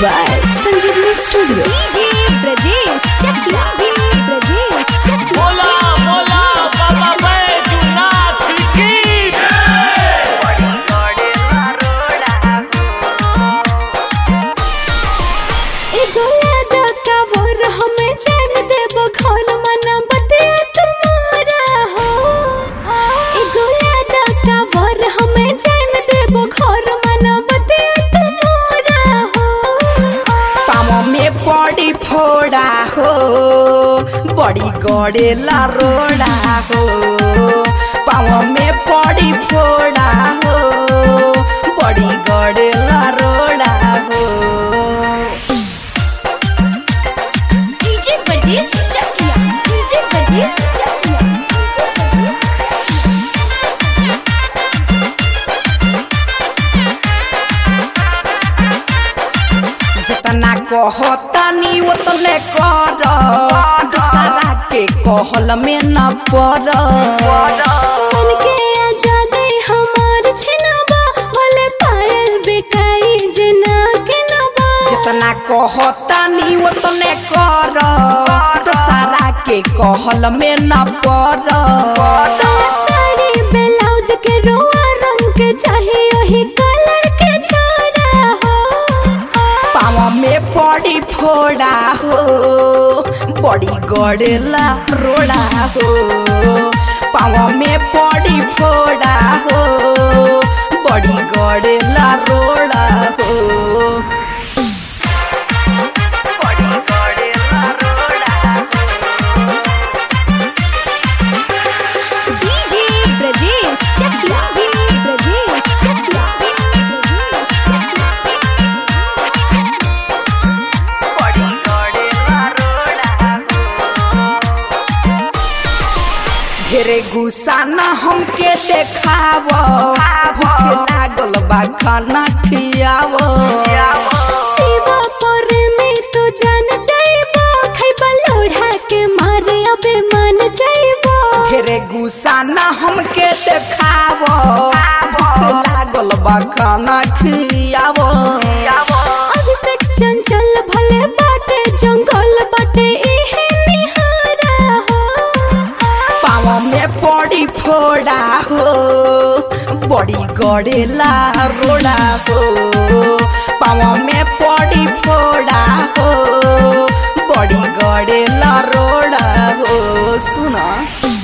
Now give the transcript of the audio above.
by Sanjeevani Studio. DJ Brajesh Chakla. DJ Brajesh Chakla. बोला बोला बाबा बैजूनाथ की एगो याद कावर हमें चैन देबो घर मना बतिया तुम्हारा हो एगो याद कावर हमें चैन देबो घर मना बतिया तुम्हारा हो पामो में बड़ी फोड़ा हो बड़ी गड़ेला रोड़ा हो पामो में बड़ी फोड़ा हो बड़ी गड़ेला रोड़ा हो DJ Brajesh Chakla. DJ Brajesh Chakla. जितना कहतानी उतने कर दूसरा के कहल में न पड़ मन के आजादी हमार छिनबा भले पायल बेकाई जना के नबा जितना कहतानी उतने कर दूसरा के कहल में न पड़ साड़ी ब्लाउज के रोआ रंग के चाहिए वही कलर के छोड़ा हो पावा में बड़ी फोड़ा हो बड़ी गड़ेला रोड़ा हो पावा में बड़ी फोड़ा हो बड़ी गड़ेला रोड़ा हो बड़ी गड़ेला रोड़ा डीजे ब्रजेश चकला ब्रजेश चकला बड़ी गड़ेला रोड़ा ढेरे गुस्सा न हमके देखाव भूख लागल बा खाना खियाव शिवा पर में तो जान जाइबो खैबा लोढ़ा के मारे अबे मान जाइबो ढेरे गुस्सा न हमके देखाव भूख लागल बा खाना खियाव अभिषेक चंचल भले बाटे जंगल बाटे इहे निहारा हो पाँव में बड़ी फोड़ा हो बड़ी गड़ेला रोड़ा हो पाँव में बड़ी फोड़ा हो बड़ी गड़ेला रोड़ा हो सुना